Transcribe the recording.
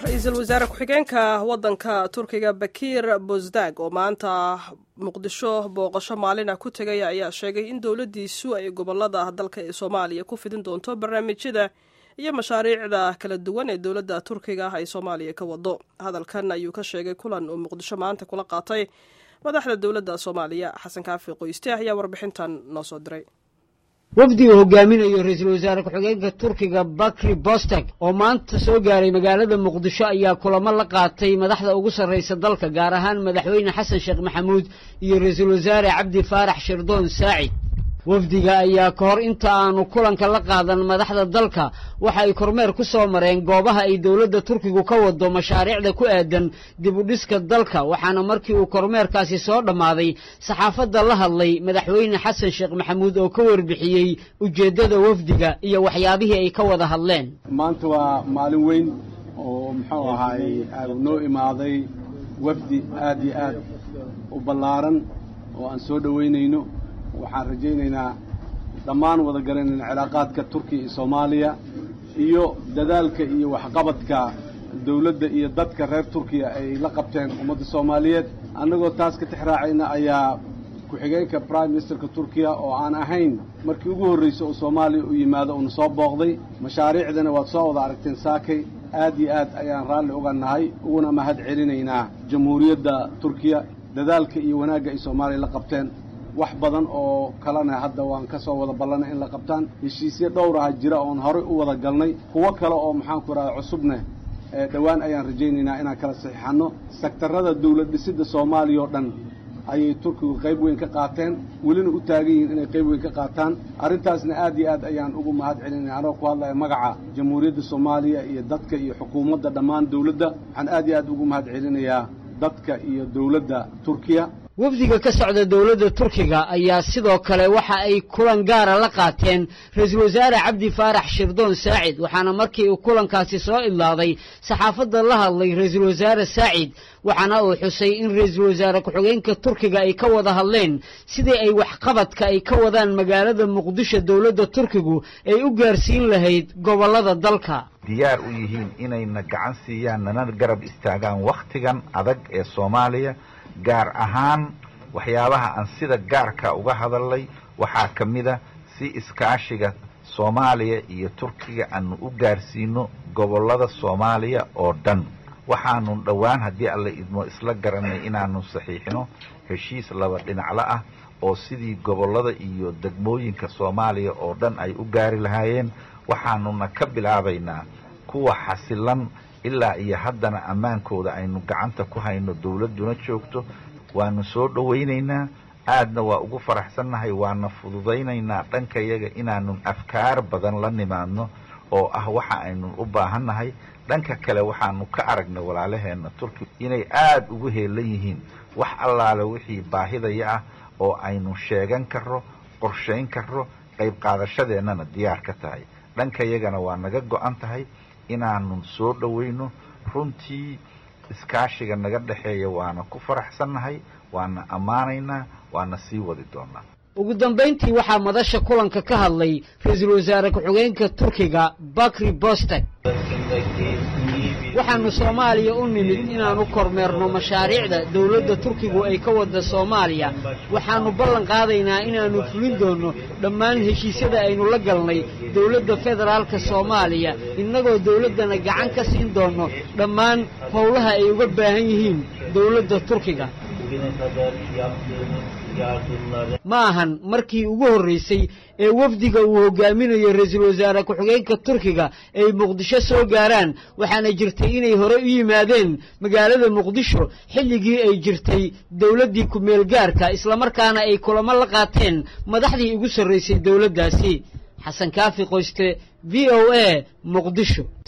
ra-iisul wasaare ku-xigeenka waddanka turkiga bakiir bosdag oo maanta muqdisho booqasho maalina ku tegay ayaa sheegay in dowladdiisu ay gobolada dalka ee soomaaliya ku fidin doonto barnaamijyada iyo mashaariicda kala duwan ee dowladda turkiga ay soomaaliya ka wado hadalkan ayuu ka sheegay kulan uu muqdisho maanta kula qaatay madaxda dowladda soomaaliya xasan kaafi qoyste ayaa warbixintan noo soo diray wafdi uu hogaaminayo ra-iisul wasaare ku-xigeenka turkiga bakri bostag oo maanta soo gaaray magaalada muqdisho ayaa kulamo la qaatay madaxda ugu sarraysa dalka gaar ahaan madaxweyne xasan sheekh maxamuud iyo ra-iisul wasaare cabdi faarax shirdoon saacid wafdiga ayaa ka hor inta aanu kulanka la qaadan madaxda dalka waxa ay kormeer ku soo mareen goobaha ay dowladda turkigu ka wado mashaariicda ku aadan dib u dhiska dalka waxaana markii uu kormeerkaasi soo dhammaaday saxaafadda la hadlay madaxweyne xasan sheekh maxamuud oo ka warbixiyey ujeeddada wafdiga iyo waxyaabihii ay ka wada hadleen maanta waa maalin weyn oo muxuu ahaay noo imaaday wafdi aad iyo aad u ballaaran oo aan soo dhoweynayno waxaan rajaynaynaa dhammaan wada garanayna cilaaqaadka turkiya iyo soomaaliya iyo dadaalka iyo waxqabadka dawladda iyo dadka reer turkiya ay la qabteen ummadda soomaaliyeed annagoo taas ka tixraacayna ayaa ku-xigeenka prime ministerka turkiya oo aan ahayn markii ugu horraysay oo soomaaliya u yimaado uuna soo booqday mashaariicdana waad soo wada aragteen saakay aad iyo aad ayaan raalli uga nahay uguna mahad celinaynaa jamhuuriyadda turkiya dadaalka iyo wanaagga ay soomaaliya la qabteen wax badan oo kalena hadda waan ka soo wada ballanay in la qabtaan heshiisyo dhowr ah jira oon horey u wada galnay kuwo kale oo maxaanku idhahda cusubneh dhowaan ayaan rajaynaynaa inaan kala saxiixanno sektarrada dawlad dhisidda soomaaliya oo dhan ayay turkigu qayb weyn ka qaateen welina u taagan yihiin inay qayb weyn ka qaataan arrintaasna aad iyo aad ayaan ugu mahad celinaya anoo ku hadlaya magaca jamhuuriyadda soomaaliya iyo dadka iyo xukuumadda dhammaan dawladda waxaan aad iyo aad ugu mahad celinayaa dadka iyo dawladda turkiya wafdiga ka socda dowladda turkiga ayaa sidoo kale waxa ay kulan gaara la qaateen ra-iisul wasaare cabdi faarax shirdoon saacid waxaana markii uu kulankaasi soo idlaaday saxaafadda la hadlay ra-iisul wasaare saacid waxaana uu xusay in ra-iisul wasaare ku-xigeenka turkiga ay ka wada hadleen sidii ay waxqabadka ay ka wadaan magaalada muqdisho dowladda turkigu ay u gaarsiin lahayd gobollada dalka diyaar u yihiin inayna gacan siiyaan nana garab istaagaan wakhtigan adag ee soomaaliya gaar ahaan waxyaabaha aan sida gaarka uga hadalnay waxaa ka mid a si iskaashiga soomaaliya iyo turkiga aanu u gaarsiino gobollada soomaaliya oo dhan waxaanu dhowaan haddii alla idmo isla garanay inaanu saxiixino heshiis laba dhinaclo ah oo sidii gobollada iyo degmooyinka soomaaliya oo dhan ay u gaari lahaayeen waxaanuna ka bilaabaynaa kuwa xasilan ilaa iyo haddana ammaankooda aynu gacanta ku hayno dawladduna joogto waanu soo dhowaynaynaa aadna waa ugu faraxsannahay waana fududaynaynaa dhankayaga inaanu afkaar badan la nimaadno oo ah waxa aynu u baahannahay dhanka kale waxaanu ka aragnay walaalaheenna turki inay aada ugu heelan yihiin wax allaale wixii baahidaya ah oo aynu sheegan karro qorshayn karro qayb qaadashadeennana diyaar ka tahay dhankayagana waa naga go-an tahay inaanu soo dhowayno runtii iskaashiga naga dhexeeya waana ku faraxsannahay waana ammaanaynaa waana sii wadi doonaa ugu dambayntii waxaa madasha kulanka ka hadlay ra-iisul wasaare ku-xigeenka turkiga bakri bostag waxaanu soomaaliya u nimid inaanu kormeerno mashaariicda dowladda turkigu ay ka wada soomaaliya waxaannu ballan qaadaynaa inaannu fulin doonno dhammaan heshiisyada aynu la galnay dowladda federaalka soomaaliya innagoo dowladdana gacan ka siin doonno dhammaan howlaha ay uga baahan yihiin dowladda turkiga ma ahan markii ugu horraysay ee wafdiga uu hogaaminayo ra-iisul wasaare ku-xigeenka turkiga ay muqdisho soo gaaraan waxaana jirtay inay hore u yimaadeen magaalada muqdisho xilligii ay jirtay dowladdii ku-meel gaarka islamarkaana ay kulamo la qaateen madaxdii ugu sarraysay dowladdaasi xasan kaafi qoyste v o a muqdisho